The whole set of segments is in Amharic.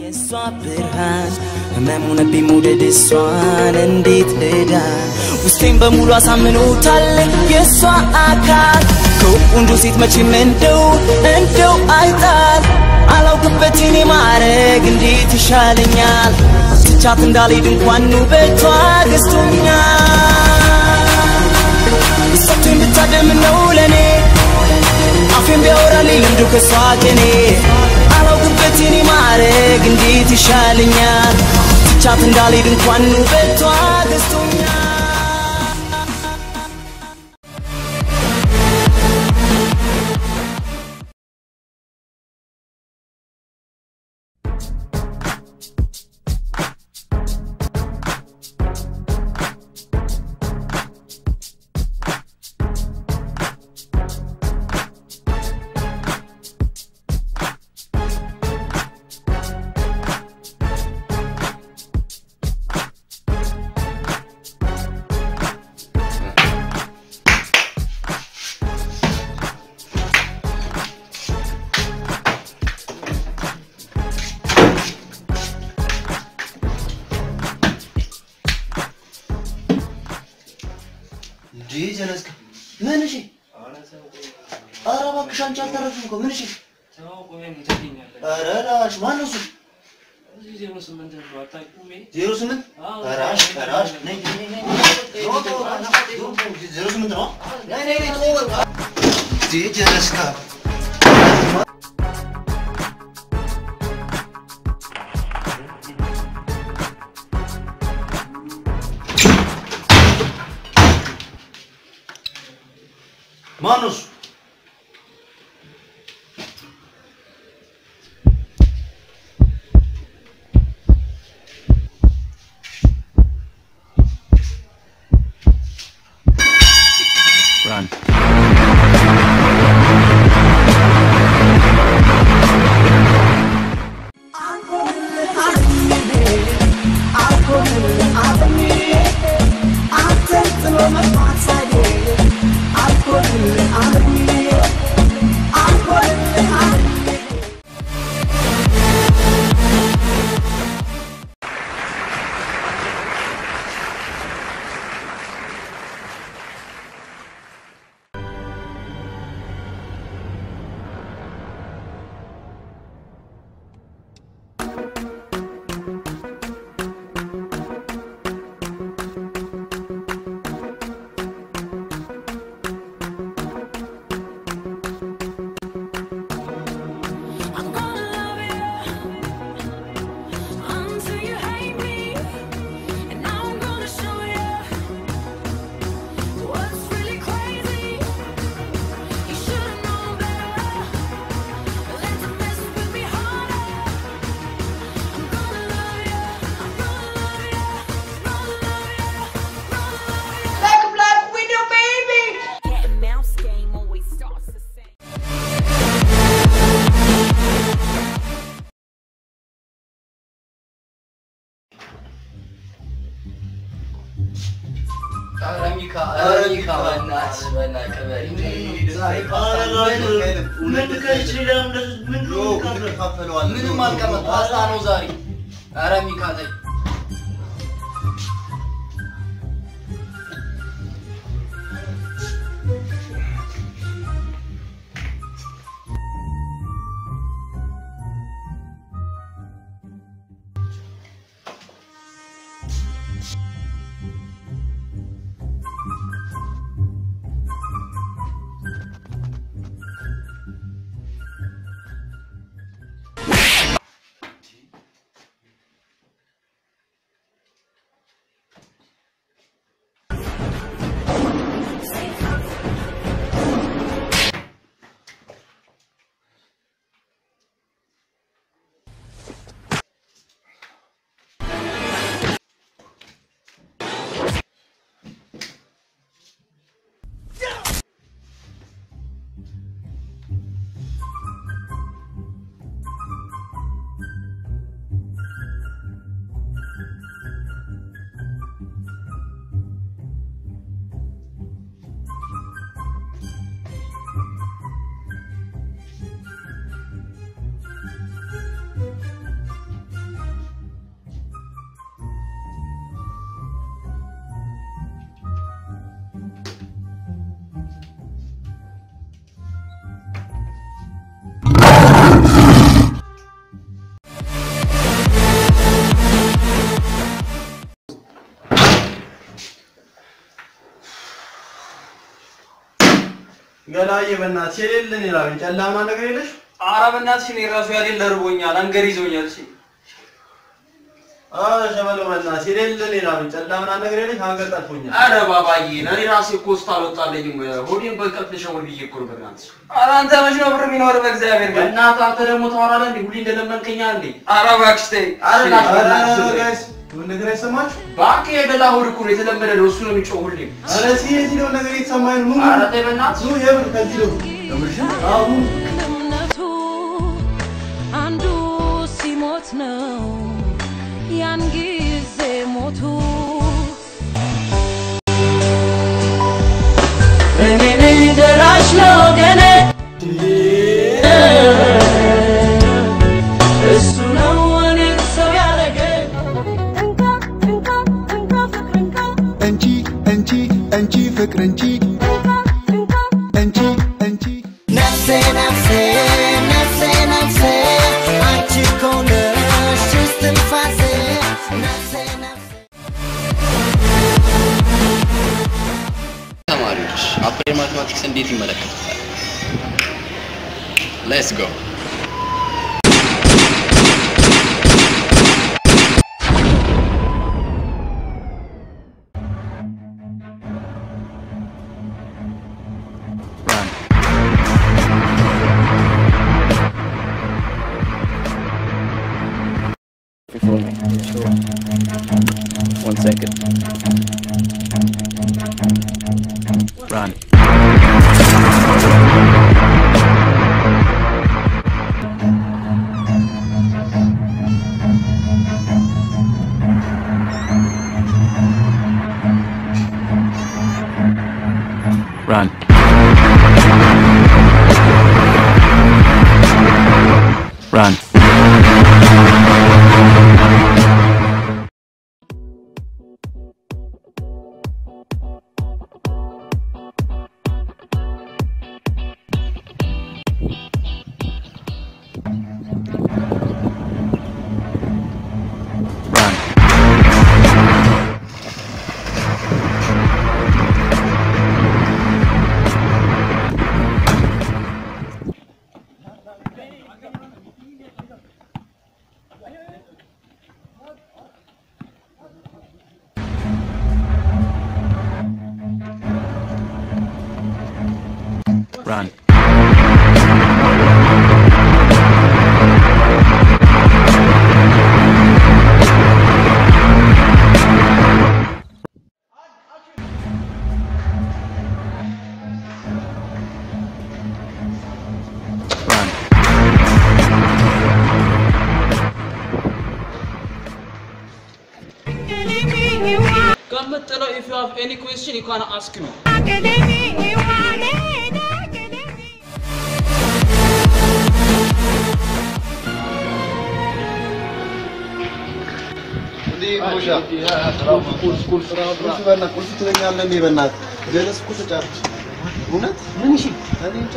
የእሷ ብርሃን ህመም ሆነብኝ መውደድ እሷን እንዴት ልዳን ውስጤን በሙሉ አሳምኖታል የእሷ አካል ከቆንጆ ሴት መቼም እንደው እንደው አይጣል አላውቅበት እኔ ማረግ እንዴት ይሻለኛል ትቻት እንዳልሄድ እንኳን ውበቷ ገዝቶኛል ሰጥቶኝ ብታደም ነው ለእኔ አፌን ቢያወራልኝ ልምዱ ከሷ ቅኔ አላውቅበት እኔ ማረግ እንዴት ይሻለኛል ትቻት እንዳልሄድ እንኳን ውበቷ ገዝቶኛል እንዴ ጀለስካ ምን እሺ? ኧረ እባክሽ አንቺ አልተረፍም እኮ ምን እሺ? ኧረ ላሽ ማነው እሱ? ዜሮ ስምንት ራሽ ራሽ ነይ ነይ ነይ ዞሮ ዞሮ ዜሮ ስምንት ነው። ነይ ነይ ነይ ቶሎ በቃ እንዴ ጀለስካ ማነው እሱ? I'm gonna love you until you hate me, and now I'm gonna show you what's really crazy. You should've known better than to mess with me harder. I'm gonna love you, I'm gonna love you, gonna love you, gonna love you. Like a black widow, baby. Cat and mouse game always starts the same. ኧረ ሚካ ኧረ ሚካ በእናትህ በእናትህ ቅበል ምንም አልቀመጥ ፓስታ ነው ዛሬ ኧረ ሚካ ተይ ገላዬ በእናትሽ የሌለን ይላል ጨላማ ነገር የለሽ ኧረ በእናትሽ እኔ ራሱ ያሌለ እርቦኛል፣ አንገር ይዞኛል። እሺ ኧረ ሸበለው በእናትሽ የሌለን ይላል ጨላማ ነገር የለሽ አንገት ጠልፎኛል ኧረ ባባዬ እኔ ራሴ እኮ ውስጥ አልወጣልኝም። ሆዴን በቀጥ ልሸውል ብዬ እኮ ነው በእናትሽ። ኧረ አንተ መች ነው ብር የሚኖር በእግዚአብሔር ግን በእናትህ አንተ ደግሞ ታወራለህ እንዴ? ሁሌ እንደለመንከኛ እንዴ? ኧረ እባክሽ ተይ። ኧረ ና ኧረ በእናትህ ጋይስ ምን ነገር አይሰማችሁ እባክህ የደላ ሆድ እኮ ነው የተለመደ ነው። እሱ ነው የሚጮህ ሁሌም። ኧረ እስኪ የዚህ ነው ነገር የተሰማኝ ነው ኧረ ተይ በእናትህ ኑ የምር ከዚህ ነው የምርሽ አዎ ኑ እምነቱ አንዱ ሲሞት ነው ያን ጊዜ ሞቱ እኔ ነኝ ደራሽ ለወገኔ እሱ ነው እኔን ሰው ያደረገኝ እንካ እንካ እንካ ፍቅር እንካ እንቺ እንቺ እንቺ ፍቅር እንቺ እንካ እንካ እንቺ እንቺ ነፍሴ ነፍሴ ነፍሴ ነፍሴ አንቺ እኮ ነሽ እስትንፋሴ ነፍሴ ነፍሴ ተማሪዎች አፕላይ ማቴማቲክስ እንዴት ይመለከቱታል? ሌትስ ጎ One second. Run. Run. Run. Run. Run. Run. ከምጥለው if you have any question you can ask me ቁልፍ በእናትህ ቁልፍ ትለኛለህ እንዴ በእናትህ ጀለስ እኮ ተጫርኩ እውነት ምን እሺ እኔ እንጃ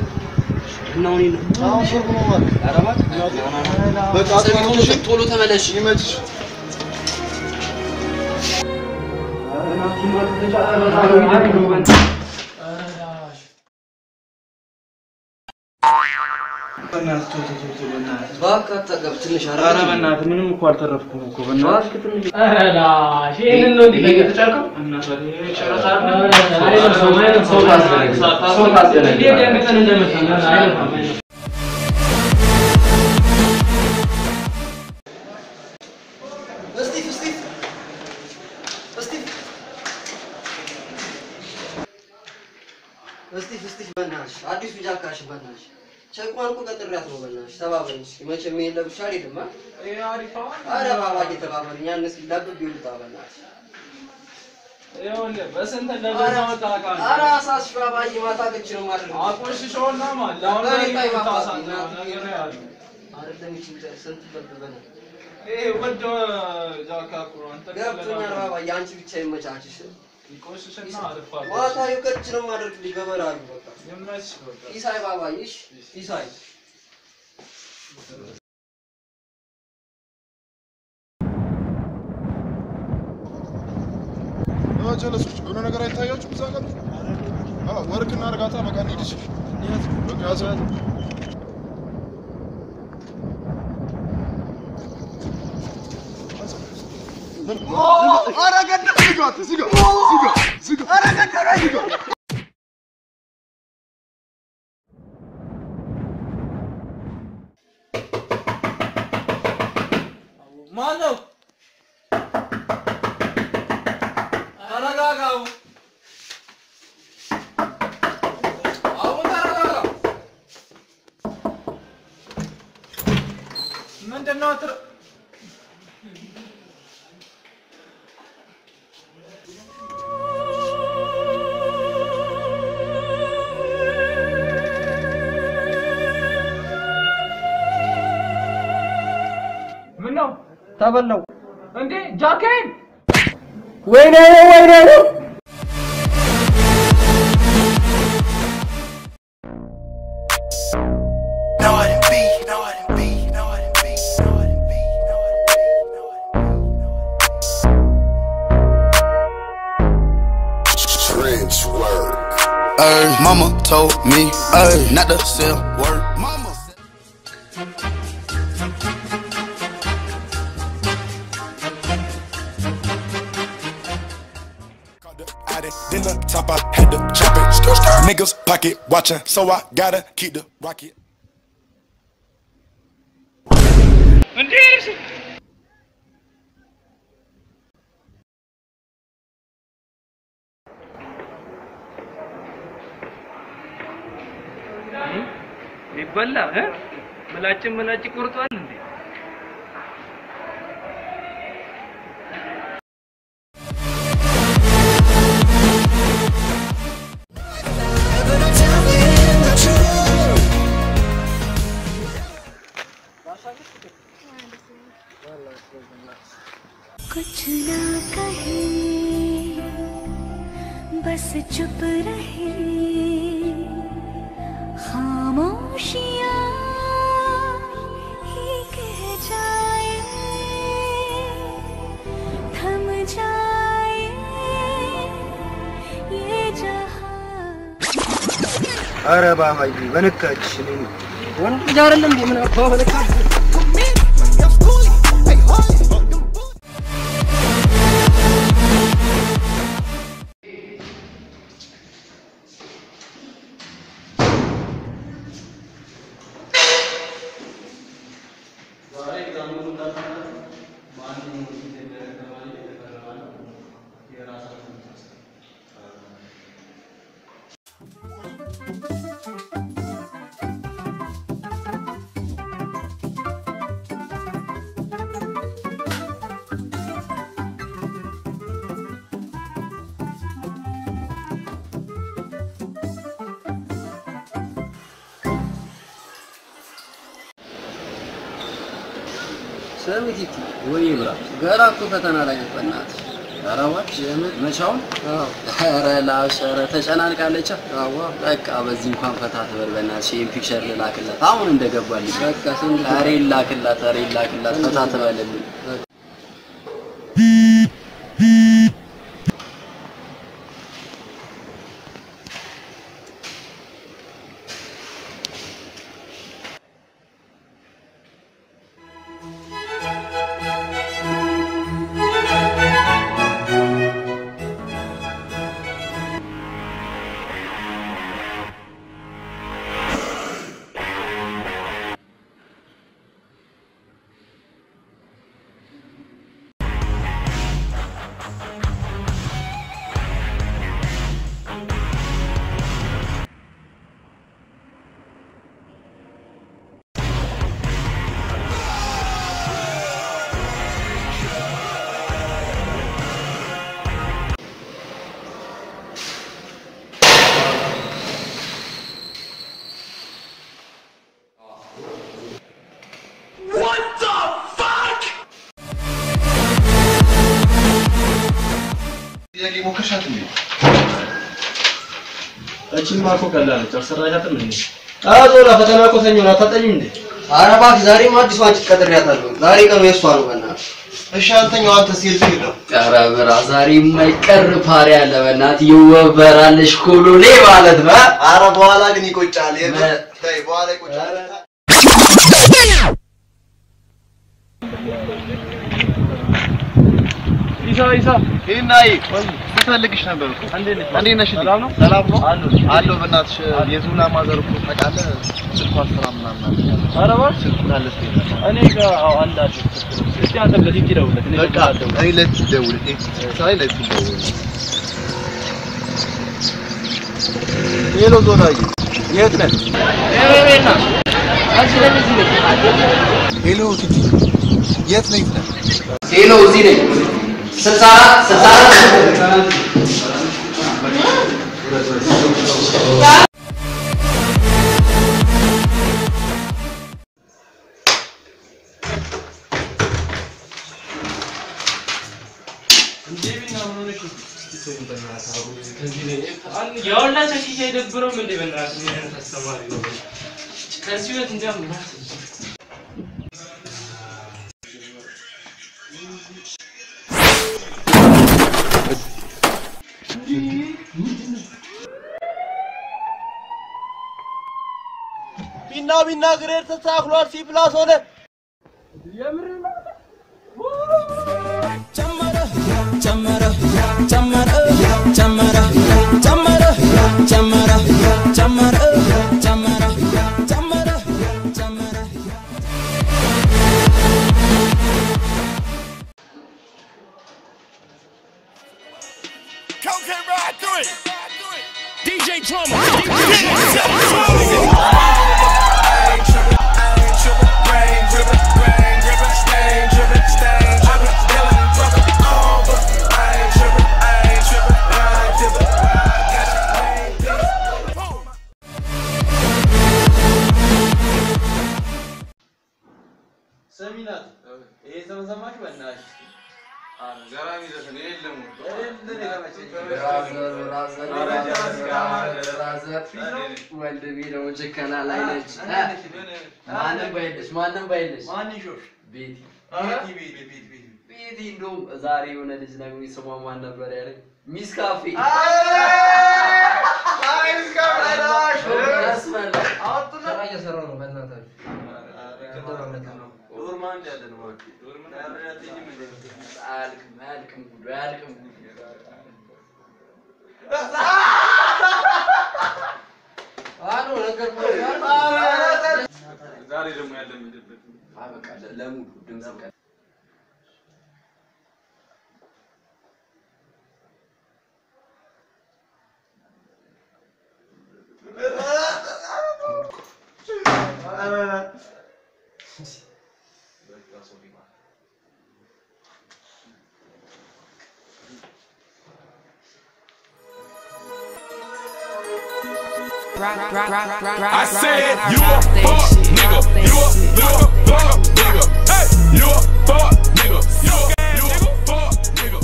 አሁን ሰርግ ነው ማለት በቃ አትሆንም እሺ ቶሎ ተመለሽ። ይመችሽ እባክህ አትጠገብ ትንሽ ኧረ ኧረ በእናትህ ምንም እኮ አልተረፍኩም እኮ በእናትህ እባክህ ትንሽ ይሄንን ነው እንዴ የተጫርከው? ይሄ ጨረታ አይደለም። ሰው ታስደነግጣለህ። ሰው ታስደነግጣለህ። እንዴት ደንግጠን እንደመጣን አይደለም። እስጢፍ እስጢፍ እስጢፍ እስጢፍ እስጢፍ በእናትሽ አዲሱ ጃካሽ በእናትሽ ቸኳን እኮ ቀጥሬያት ነው በእናትሽ ተባበሪኝ እስኪ መቼም ይሄን ለብሻ አልሄድም አ ኧረ ባባ እየተባበሪኝ ያን እስኪ ዳብብ ይውጣ በእናትሽ ይኸውልህ በስንት እንደገዛ መታወቃ ነው። ኧረ አሳስሽ ባባዬ ማታ ቅጭ ነው ማድረግ አቆሽሸውና ማለት ለአሁን ላይ የምታሳዝነው ነገር ነው ያለው። አይደለም ይቺ ስንት ብር በእናትህ ይሄ ውድ ጃካ እኮ ነው። አንተ ገብቶኛል ባባዬ አንቺ ብቻ ይመቻችሽ ይቆሽሽና አልፋለሁ። ማታ ይቀጭ ነው ማድረግልሽ በበራሉ በቃ ይመችሽ በቃ። ኢሳይ ባባዬ እሺ ኢሳይ ጀለሶች የሆነ ነገር አይታያችሁም እዛ ጋር ወርክ እናርጋታ በቃ እንሂድ። እሺ። በቃ ያዘው ያዘው። ኧረ ገደል ዝጋት፣ ዝጋ፣ ዝጋ፣ ዝጋ። ኧረ ገደል ዝጋ። ማነው? ተረጋጋው። አሁን ተረጋጋ። ምንድን ነው ትር ምን ነው ተበላው እንዴ? ጃኬን ወይኔ ወይኔ ነው No, I didn't be. No, I didn't be. No, I didn't be. No, I didn't be. No, I didn't be. No, I didn't be. Trench work. Ay, mama told me, ay, not to sell word. Mama said- Out it, then the top, I had to chop it. Niggas pocket watching, so I gotta keep the rocket. ሊበላ እ ምላጭን ምላጭ ቆርጧል እንዴ? कुछ ना कहे बस चुप रहे खामोशियाँ ही कह जाए थम जाए ये जहां ኧረ ባባዬ በነካች ወንድ ልጅ አይደለም እንዴ? ምን አባ በለካ ሰሚት ይቲ ወይ ብራ ገና እኮ ፈተና ላይ ነህ። በእናትህ ኧረ እባክሽ የምር መቻውን ኧረ ላሽ ኧረ ተጨናንቃለች። አዋ በቃ በዚህ እንኳን ፈታ ትበል በእናትሽ። ይሄን ፒክቸር ልላክላት አሁን እንደገባልኝ በቃ ስንት ኧረ ይላክላት ኧረ ይላክላት ፈታ ትበልልኝ። ጥያቄ ሞከርሻት እንዴ? እቺማ እኮ ቀላል ነች። አልሰራሻትም እንዴ? አዞላ ፈተና እኮ ሰኞ ነው። አታጠኝም እንዴ? ኧረ እባክህ ዛሬም አዲስ ዋንጭ ቀጥሬያታለሁ። ዛሬ ቀኑ የእሷ ነው። በእናትህ እሺ አንተኛው አንተ ሲል ነው ኧረ ብራ ዛሬ የማይቀር ፓሪ አለ በእናትህ ይወበራልሽ ኮሎኔ ማለት ነው አረ በኋላ ግን ይቆጫል የምር ተይ በኋላ ይቆጫል ኢሳ ኢሳ ይናይ ስፈልግሽ ነበር እኮ እንዴት ነሽ? ሰላም ነው? ሰላም ነው? አለሁ በእናትሽ የዙላ ማዘር እኮ ታውቃለህ ስልኳ ስራ ምናምን አለ ኧረ እባክህ ስልኩ ካለ እስኪ እኔ ጋር አዎ አንድ አለ እስኪ አንተ ለቲቲ ደውልለት እኔ በቃ እኔ ለቲ ደውል ሳይ ለቲ ደውል ሄሎ ዞናዬ የት ነህ? ሄሎ ቲቲ የት ነህ? የት ነህ? ሄሎ እዚህ ነኝ ስልሳ አራት ስልሳ አራት የሁላቸው ሺህ አይደብረውም እንዴ? በእናትህ ምን አይነት አስተማሪ ነው? ከዚህ ህይወት እንዲያውም ምናምን ቢና ቢና ግሬድ ተስተካክሏል። ሲ ፕላስ ሆነ። ጨመረ ጨመረ ጨመረ ጨመረ ጨመረ ጨመረ ጨመረ ጨመረ ጨመረ ጨመረ Cocaine ride through it. DJ Drummer. ሰሚናት ይሄ ተመሰማሽ በእናትሽ ገራሚ ዘፈን የለም ወንድሜ ደግሞ ጭከና ላይ ነች ማንም ባይልሽ ማንም ባይልሽ ማን ይሾሽ ቤቲ ቤቲ ቤቲ ቤቲ ቤቲ ቤቲ እንደውም ዛሬ የሆነ ልጅ ነግሮኝ ስሟ ማን ነበር ያለኝ ሚስ ካፌ ስራ እየሰራሁ ነው። በእናታችሁ ዶርማ እንደ ያለ ነው እባክህ ዶርማ አያልቅም አያልቅም ጉዱ አያልቅም ጉዱ አሉ ነገር ዛሬ ደግሞ ያለምድበት በቃ ለሙሉ ድምፅ ቀ I said you a fuck nigga. You a you a fuck nigga. Hey, you a fuck nigga. You a you a fuck nigga.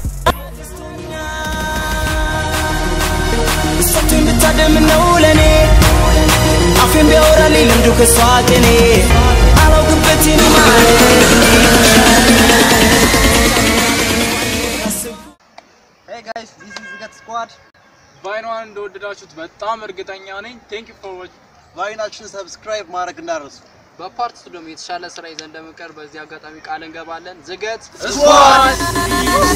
እሷችን ብታደም ነው ለኔ አፌን ቢያወራልኝ ልምዱ ከሷ ቅኔ አላውቅበትን Hey guys, this is Gat Squad. ቫይኗን እንደወደዳችሁት በጣም እርግጠኛ ነኝ። ቴንክ ዩ ፎር ዋች ቫይናችን ሰብስክራይብ ማድረግ እንዳትረሱ። በፓርት ቱ ደግሞ የተሻለ ስራ ይዘን እንደምንቀር በዚህ አጋጣሚ ቃል እንገባለን። ዝገት ስኳድ